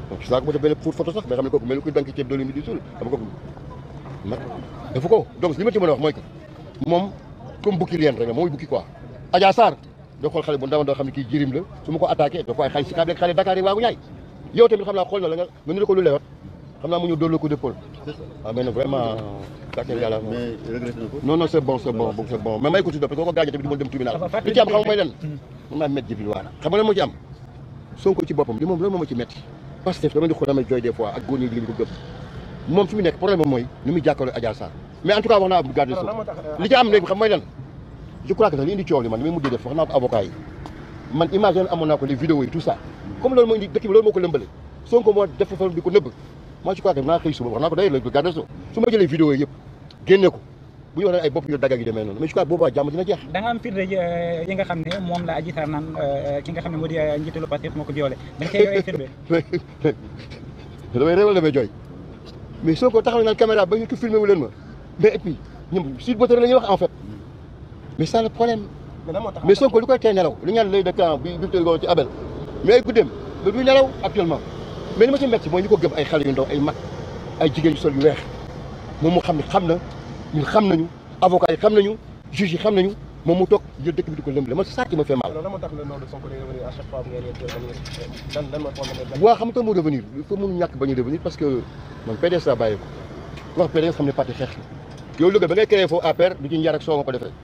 donc gis naa ko mu def benn pour photo sax mais xam ne kooku mel ni kuy dank ceeb doole mi di suul xam nga kooku nag dafa ko donc li ma ci mën a wax mooy que moom comme bukki leen rek la mooy bukki quoi Adja Sarr doo xool xale bu ndaw ndaw xam ne kii jirim la su ma ko attaqué da ko ay xay si kaab xale Dakar yi waagu ñaay yow tamit xam naa xool na la nga nga nu ko lu lewat xam naa mu ñëw doolu la ko d'épaule waaw mais nag vraiment gàcce yàlla mais regretté na ko. non non c'est bon c'est bon c'est bon mais may ko tudd parce que ko gaañee tamit du ma dem tribunal li ci am xam nga mooy len mën naa métti jibil waana xam nga lan moo ci am Sonko ci boppam li moom loolu moo ma ci métti parce que dama di xool damay jooy des fois ak góor ñi di ko gëm moom fi mu nekk problème mooy ni muy jàkkaarloo Adja Sarr mais en tout cas wax naa garde so li ci am léegi xam mooy lan je crois que sax li indi coow li man li may mujjee def wax naa ko avocat yi man image amoon naa ko les vidéos yi tout ça comme loolu mooy indi dëkk bi loolu moo ko lëmbale Sonko moo def fa di ko nëbb moi je crois que naa xëy suba wax naa ko d'ailleurs le garde so su ma jëlee vidéo yi yëpp génne ko bu ñu waxee ay bopp yu dagg yu demee noonu mais je crois que boobaa jàmm dina jeex da nga am firnde yi nga xam ne moom la Adji Sarr naan ki nga xam ne moo di njiitalu Pastef moo ko violé da nga cee yor ay firnde damay réewal damay jooy mais Sonko taxaw naan caméra ba ñu ko filmé wu leen ma mais et puis ñoom Sud Boteere la ñuy wax en fait mais ça le problème mais Sonko li koy tey nelaw li ñaan lay de camp bi bi tëgoo ci Abel mais ay guddeem mais duy nelaw actuellement mais li ma ci metti mooy ñu ko gëm ay xale yu ndaw ay mag ay jigéen yu sol yu weex moom mu xam ne xam na ñun xam nañu avocat yi xam nañu juge yi xam nañu moom mu toog jël dëkk bi di ko lëmbale man ça qui me fait mal alors lan moo tax le nom de Sonko day revenir à chaque fois bu ngeen di revenir lan lan moo tax nga waa xam nga mu revenir il faut mënu ñàkk bañu revenir parce que man PDS laa bàyyi ko wax PDS xam ne parti xeex la yow Louga ba ngay créé foofu APR du ci njar ak soo nga ko defee